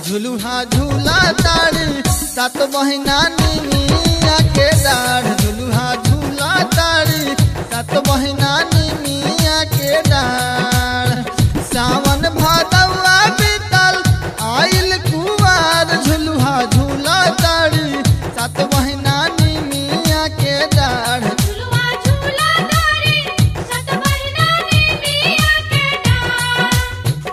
झुलुहा झूला तारी सात महीना निमिया के डाढ़ झुलुहा झूला तारी सात महीना निमिया के डाढ़ सावन भादवा बीतल आइल कुवार झुलुहा झूला तारी सात महीना निमिया के डाढ़ झुलवा झूला तारी सत महीना ने मिया के डार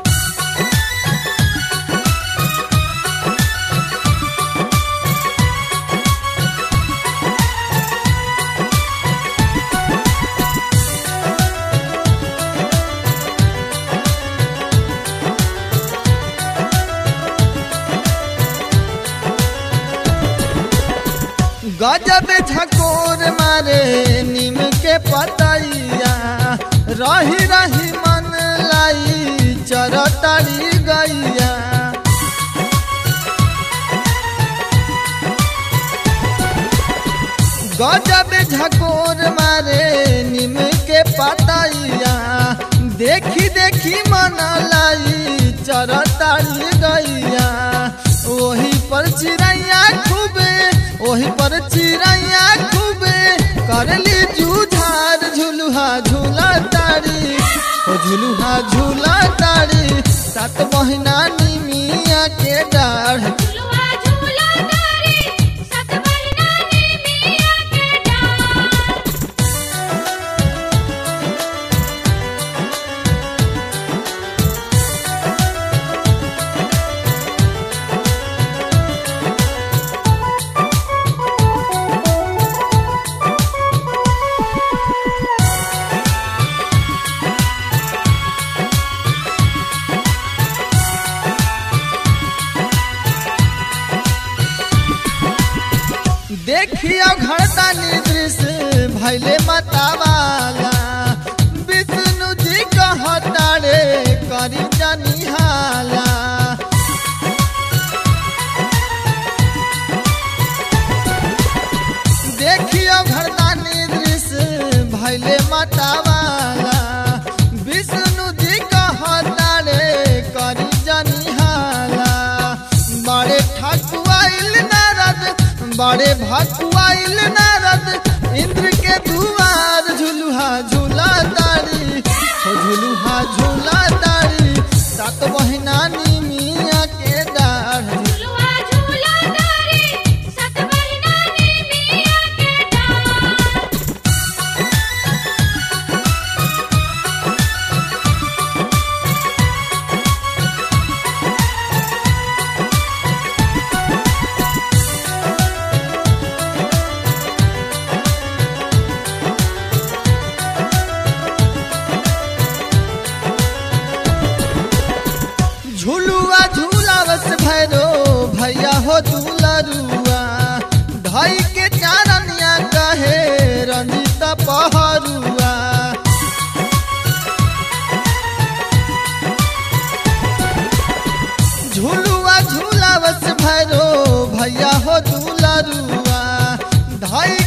गजब झकोर मारे नीम के पतैया रही रही मन लाई चरतरी गैया गजब झकोर मारे नीम के पतैया देखी देखी मन लाई चरतरी गैया ओही पर चिड़ैया खूबे ओही पर चिड़ैया खूबे करली जूझार झुलुहा झूला तारी ओ झुलुहा झूला तारी सात महीना निमिया के डाढ़ झुलवा झूला तारी सत महीना ने मिया के डार देखियो घरदानी दृश्य भैले मतावाला विष्णु जी कहतारे करी जानी हाला देखियो घरदानी दृश्य भैले मतावाला विष्णु जी कहतारे करी जानी हाला बड़े ठकुआइल नारद बड़े भकुआइल नारद इंद्र के दुआर झुलुहा झूला तारी हो झुलुहा झूला तारी सात महीना निमिया के डाढ़ झुलवा झूला तारी सत महीना ने मिया के डार झुलुआ झूलावस भैरो भैया हो दुलरुआ धई के चारनिया कहे रंजित पहरुआ झुलुआ झूलावस भैरो भैया हो दुलरुआ धई